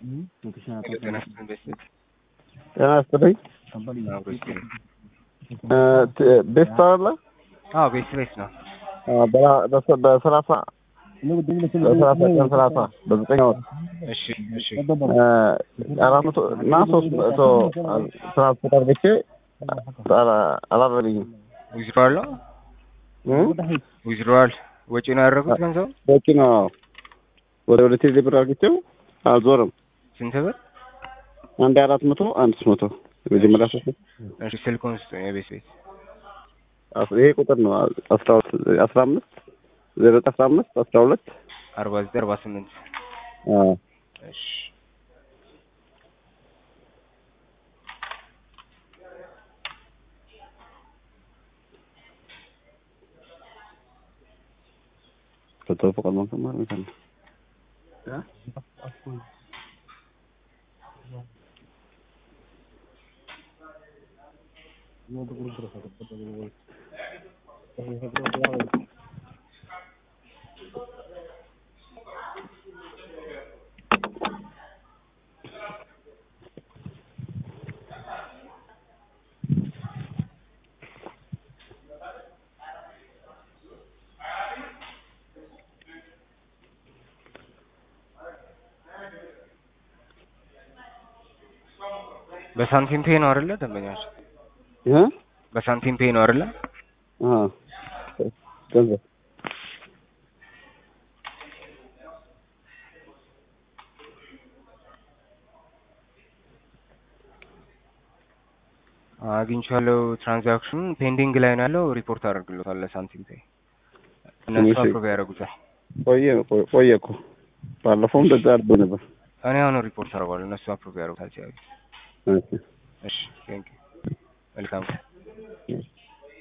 ጤና ይስጥልኝ ቤተሰብ ጤና ይስጥልኝ። አብሮ ይስጥልኝ። ቤስት አለ አዎ ቤት ቤት ነው። በሰላሳ በሰላሳ ቀን ሰላሳ በዘጠኝ ወር እሺ እሺ አራት መቶ እና ሶስት መቶ ትራንስፖርት አድርጌ አላረልኝም። ዊዝድሮዋል ነው ዊዝድሮዋል ወጪ ነው ያደረጉት ገንዘብ በቂ ነው። ወደ ሁለት ቴሌ ብር አድርጌው አልዞርም። ስንት ብር? አንድ አራት መቶ አንድ ሶስት መቶ የመጀመሪያ ሶስት መቶ እሺ ስልኩን ስጡኝ የቤት ቤት ይሄ ቁጥር ነው አስራ አስራ አምስት ዜሮ አስራ አምስት አስራ ሁለት አርባ ዘጠኝ አርባ ስምንት እሺ ፎቶ ፈቃድ ማለት ማለት ነው። በሳንቲም ፔ ነው አይደለ? ደንበኛች እ በሳንቲም ፔ ነው አይደለ? አ ገንዘብ አግኝቻለሁ። ትራንዛክሽኑ ፔንዲንግ ላይ ነው ያለው። ሪፖርት አደርግሎታል ለሳንቲም ፔ እነሱ እሺ። አፕሮቭ ያደርጉታል። ቆየ ቆየ እኮ ባለፈውም እንደዛ አድርጎ ነበር። እኔ አሁን ሪፖርት አደርገዋለሁ። እነሱ አፕሮቭ ያደርጉታል ሲያዩ። ኦኬ እሺ ቴንክ ዩ መልካም